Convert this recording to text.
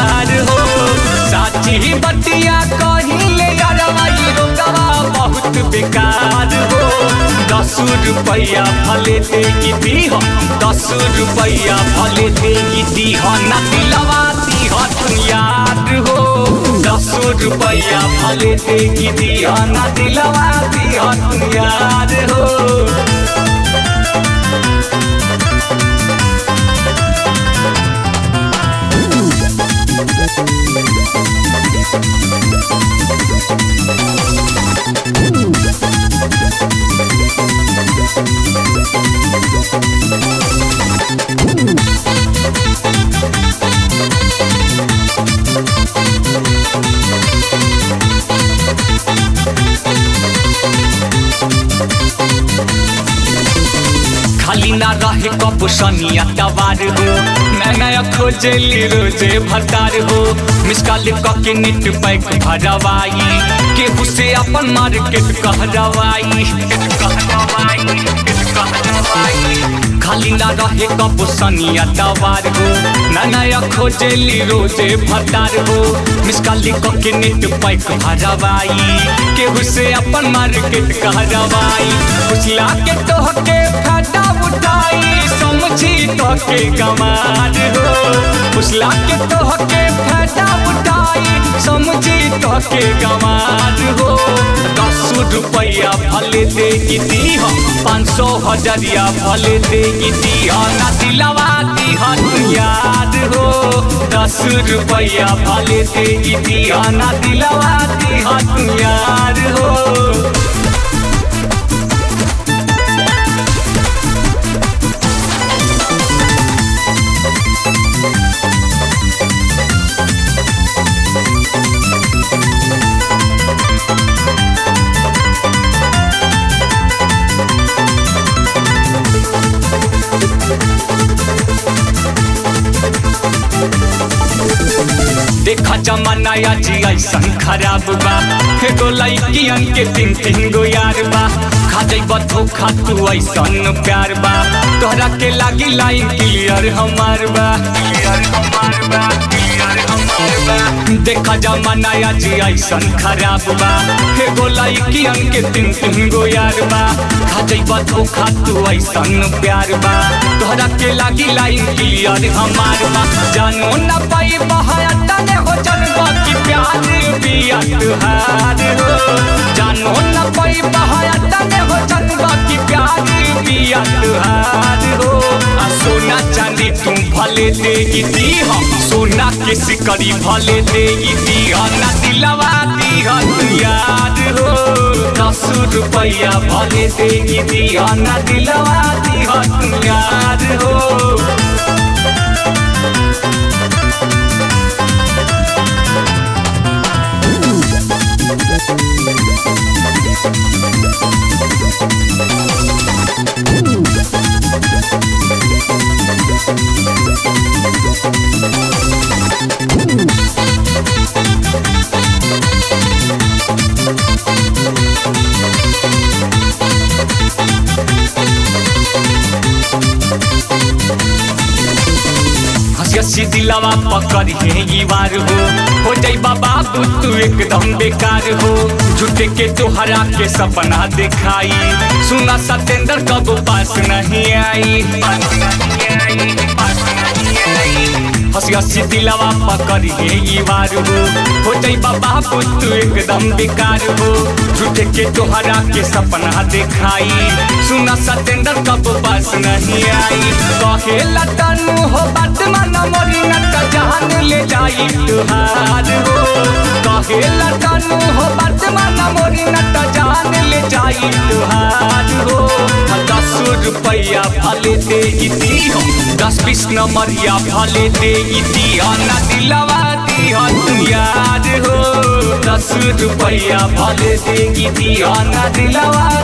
यार हो साची बतिया कहिले यारवाई रोकवा बहुत बेकार हो दस रुपया भले दे दीह दस रुपया भले दे दीह ना दिलवा दीह तू यार हो दस रुपया भले दे दीह ना दिलवा दीह तू यार हो खाली ना रहे कब सनिया तवार हो मैं नया खोजली रोजे भतार हो मिसकाल के नेट पैक भरवाई केहू से अपन मार्केट कहरवाई खाली ना रहे कब सनिया तवार हो ना नया खोजली रोजे भतार हो मिसकाल के नेट पैक भरवाई केहू से अपन मार्केट कहरवाई उछला के तोहके फाटा उठाई समझी तोहके गमार हो उछला के तोहके फाटा उठाई समझी तोहके गमार हो दस रुपया भले दे दीह पाँच सौ हजरिया भले दे दीह ना दिलवा दीह तू याद हो दस रुपया भले दे दीह ना दिलवा दीह तू याद हो देखा जमाना आज ऐसन खराब बा एगो लड़कियन के तीन तीन गो यार बा खा जइब धोखा तू ऐसन प्यार बा तोहरा के लागी लाइन क्लियर हमार बा क्लियर हमार बा क्लियर हमार बा देखा जमाना आज ऐसन खराब बा एगो लड़कियन के तीन तीन गो यार बा खा जइब धोखा तू ऐसन प्यार बा तोहरा के लागी लाइन क्लियर हमार बा जानो ना पाई बहाया तने हो जनवा की प्यार बिया तुहार हो जानो न पाई बहाया तने हो जनवा की प्यार बिया तुहार हो आ सोना चांदी तुम भले दे दी हम सोना के सिकड़ी भले दे दी ना दिलवा दी तू याद हो दस रुपया भले दे दी ना दिलवा दी तू याद हो हसी दिलवा पकड़ है ये वार हो हो जाई बाबा तू एकदम बेकार हो झूठे के तोहरा के सपना दिखाई सुना सतेंद्र कब पास नहीं आई हसी हसी दिलवा पकड़ है ये वार हो हो जाई बाबा तू एकदम बेकार हो झूठे के तोहरा के सपना दिखाई सुना सतेंद्र कब पास नहीं आई कहे लतनु हो बात मन मोरी न जान ले जाई तुहार हो कहे लतनु हो बात मन मोरी न जान ले जाई तुहार हो दस रुपया भले दे दी हो दस बीस नंबरिया भले दे दी ना दिलवा दी तू याद हो दस रुपया भले दे दी ना दिलवा